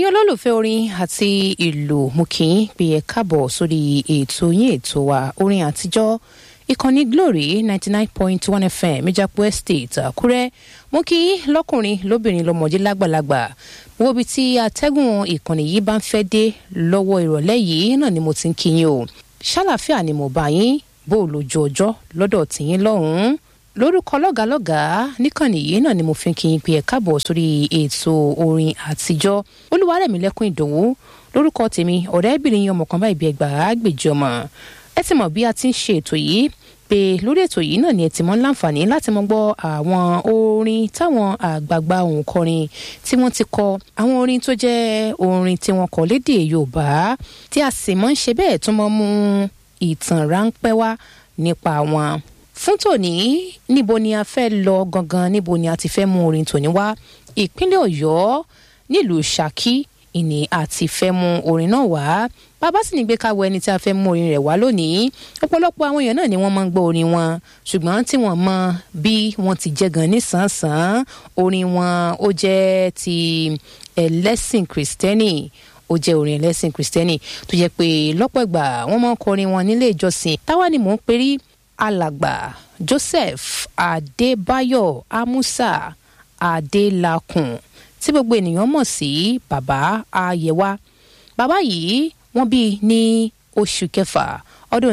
ẹ̀yin olólùfẹ́ orin àti ìlú mú kí n pè é káàbọ̀ sórí ètò yín ètò wa orin àtijọ́ ìkànnì glory ninety nine point one fm ìjàpọ̀ estate àkúrẹ́ mú kí lọ́kùnrin lóbìnrin lọ́mọdé lágbàlagbà wo ibi tí atẹ́gùn ìkànnì yìí bá ń fẹ́ dé lọ́wọ́ ìrọ̀lẹ́ yìí náà ni mo ti ń kí yín o ṣàlàfíà ni mo bá yín bó o lójú ọjọ́ lọ́dọ̀ tìyín lọ́hùn-ún lórúkọ lọ́gàálọ́gàá níkànnì yìí náà ni mo fi ń kí yín pé ẹ káàbọ̀ sórí ètò orin àtijọ́ olúwarẹ̀mílẹ́kùn ìdòwú lórúkọ tèmi ọ̀rẹ́bìnrin yín ọmọ kan báyìí bí ẹgbàá gbèjì ọmọ ẹ ti mọ̀ bí a ti ń ṣe ètò yìí pé lórí ètò yìí náà ni ẹ ti mọ̀ láǹfààní láti mọ̀ gbọ́ àwọn orin táwọn àgbààgbà òǹkọrin tí wọ́n ti kọ àwọn orin tó jẹ́ orin tí wọ́n kọ lédè yorùbá tí a sì mọ̀ ń ṣe bẹ́ẹ̀ tó mọ̀ mú ìtàn ráńpẹ́ wá nípa wọn fún tòní níbo ni a fẹ́ lọ gangan níbo ni a ti fẹ́ mú orin tòní wá ìpínlẹ̀ ọ̀yọ́ nílùú ṣákí ìní àti fẹ́ mú orin náà wá bàbá sì ní gbé káwọ ẹni tí a fẹ́ mú orin rẹ̀ wá lónìí ọ̀pọ̀lọpọ̀ àwọn èèyàn náà ni wọ́n máa ń gbọ́ orin wọn ṣùgbọ́n tí wọ́n mọ bí wọ́n ti jẹ́ gan nísànsán orin wọn ó jẹ́ ti ẹlẹ́sìn kìrìsìtẹ́nì ó jẹ́ orin ẹlẹ́sìn kìrìsìtẹ́nì tó jẹ́ pé lọ́pọ̀ ìgbà wọ́n máa ń kọrin wọn nílé ìjọsìn táwa ni mò ń perí alàgbà joseph adébáyọ̀ amusa adélakùn tí gbogbo ènìyàn mọ̀ sí bàbá ayẹwà bàbá yìí wọ́n bí ní oṣù kẹfà ọdún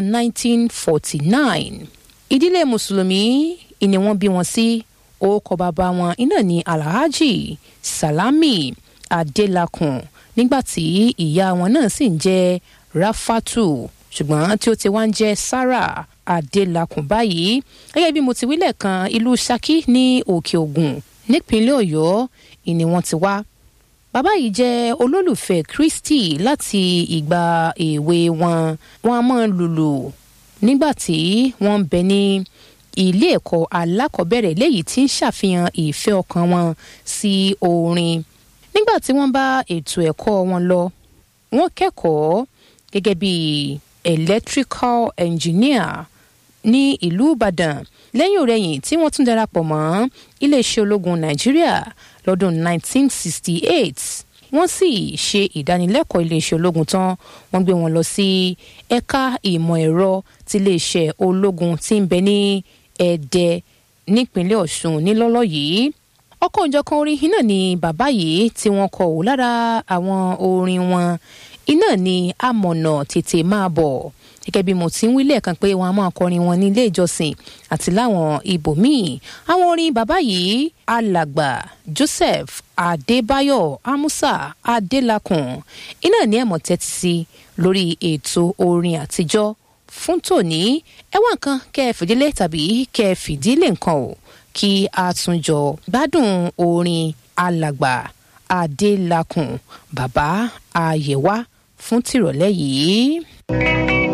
1949 ìdílé mùsùlùmí ìní wọ́n bí wọn sí orúkọ bàbá wọn iná ní alhaji salami adélakùn nígbàtí ìyá wọn náà sì ń jẹ́ rafatu ṣùgbọ́n tí ó ti wá ń jẹ́ sarah adélakùn báyìí gẹ́gẹ́ bí mo ti wílẹ̀ kan ìlú saki ní òkè ògùn nípínlẹ̀ ọ̀yọ́ ìní wọn ti wá bàbá yìí jẹ́ olólùfẹ́ kristi láti ìgbà èwe wọn wọn a máa lùlù nígbà tí wọ́n ń bẹ ní ilé ẹ̀kọ́ alákọ̀ọ́bẹ̀rẹ̀ léyìí tí ń ṣàfihàn ìfẹ́ ọkàn wọn sí orin nígbà tí wọ́n bá ètò ẹ̀kọ́ wọn lọ wọ́n kẹ́kọ̀ọ́ gẹ́gẹ́ bí electrical engineer ní ìlú ìbàdàn lẹ́yìn òrẹ́yìn tí wọ́n tún darapọ̀ mọ́ iléeṣẹ́ ológun nàìjíríà lọ́dún 1968 wọ́n sì ṣe ìdánilẹ́kọ̀ọ́ iléeṣẹ́ ológun tán wọ́n gbé wọn lọ sí ẹ̀ka ìmọ̀ ẹ̀rọ ti iléeṣẹ́ ológun tí ń bẹ ní ẹ̀dẹ nípínlẹ̀ ọ̀ṣun nílọ́lọ́ yìí ọkọ̀ òjọ̀kan orin iná ni bàbá yìí tí wọ́n kọ ò lára àwọn orin wọn iná ni amọ̀nà tètè máa bọ̀ gẹ́gẹ́ bí mo ti ń wí lẹ́ẹ̀kan pé wọ́n á máa kọrin wọn ní ilé ìjọsìn àti láwọn ibòmíì àwọn orin bàbá yìí alàgbà joseph adébáyọ̀ amusa adélakùn iná ní ẹ̀mọ́ tẹ́tí sí lórí ètò orin àtijọ́ fún tòní ẹ̀wọ̀n kan kẹ́ ẹ fìdílé tàbí kẹ́ ẹ fìdílé nǹkan o kí a tún jọ gbádùn orin alàgbà adélakùn bàbá àyẹ̀wá fún tìrọ̀lẹ́ yìí.